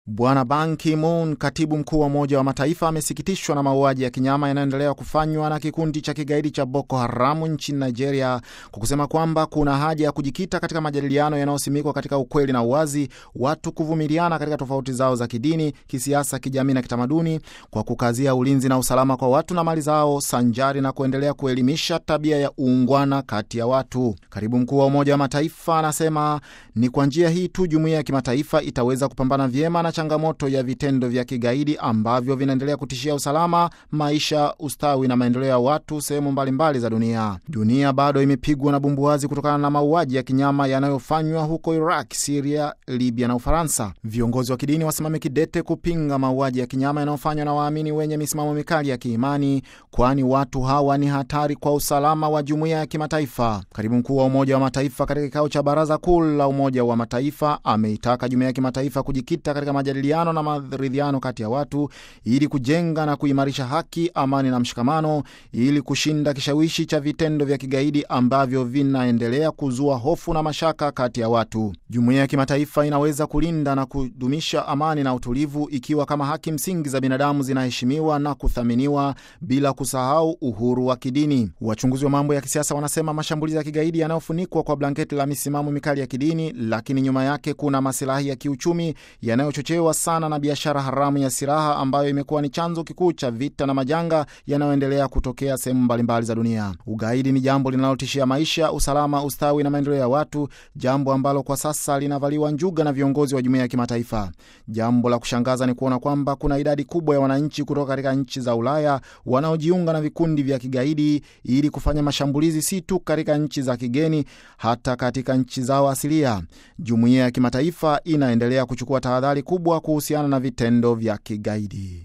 Bwana Ban Ki-moon, katibu mkuu wa Umoja wa Mataifa, amesikitishwa na mauaji ya kinyama yanayoendelea kufanywa na kikundi cha kigaidi cha Boko Haramu nchini Nigeria, kwa kusema kwamba kuna haja ya kujikita katika majadiliano yanayosimikwa katika ukweli na uwazi, watu kuvumiliana katika tofauti zao za kidini, kisiasa, kijamii na kitamaduni, kwa kukazia ulinzi na usalama kwa watu na mali zao, sanjari na kuendelea kuelimisha tabia ya uungwana kati ya watu. Katibu mkuu wa Umoja wa Mataifa anasema ni kwa njia hii tu jumuiya ya kimataifa itaweza kupambana vyema na changamoto ya vitendo vya kigaidi ambavyo vinaendelea kutishia usalama, maisha, ustawi na maendeleo ya watu sehemu mbalimbali za dunia. Dunia bado imepigwa na bumbuazi kutokana na mauaji ya kinyama yanayofanywa huko Iraq, Siria, Libya na Ufaransa. Viongozi wa kidini wasimame kidete kupinga mauaji ya kinyama yanayofanywa na waamini wenye misimamo mikali ya kiimani, kwani watu hawa ni hatari kwa usalama wa jumuiya ya kimataifa. Katibu mkuu wa Umoja wa Mataifa katika kikao cha Baraza Kuu la Umoja wa Mataifa ameitaka jumuiya ya kimataifa kujikita katika majadiliano na maridhiano kati ya watu ili kujenga na kuimarisha haki, amani na mshikamano ili kushinda kishawishi cha vitendo vya kigaidi ambavyo vinaendelea kuzua hofu na mashaka kati ya watu. Jumuiya ya kimataifa inaweza kulinda na kudumisha amani na utulivu ikiwa kama haki msingi za binadamu zinaheshimiwa na kuthaminiwa bila kusahau uhuru wa kidini. Wachunguzi wa mambo ya kisiasa wanasema mashambulizi ya kigaidi yanayofunikwa kwa blanketi la misimamo mikali ya kidini, lakini nyuma yake kuna masilahi ya kiuchumi yanayochochewa sana na biashara haramu ya silaha ambayo imekuwa ni chanzo kikuu cha vita na majanga yanayoendelea kutokea sehemu mbalimbali za dunia. Ugaidi ni jambo linalotishia maisha, usalama, ustawi na maendeleo ya watu, jambo ambalo kwa sasa linavaliwa njuga na viongozi wa jumuiya ya kimataifa. Jambo la kushangaza ni kuona kwamba kuna idadi kubwa ya wananchi kutoka katika nchi za Ulaya wanaojiunga na vikundi vya kigaidi ili kufanya mashambulizi si tu katika nchi za kigeni, hata katika nchi zao asilia. Jumuiya ya kimataifa inaendelea kuchukua tahadhari kubwa kuhusiana na vitendo vya kigaidi.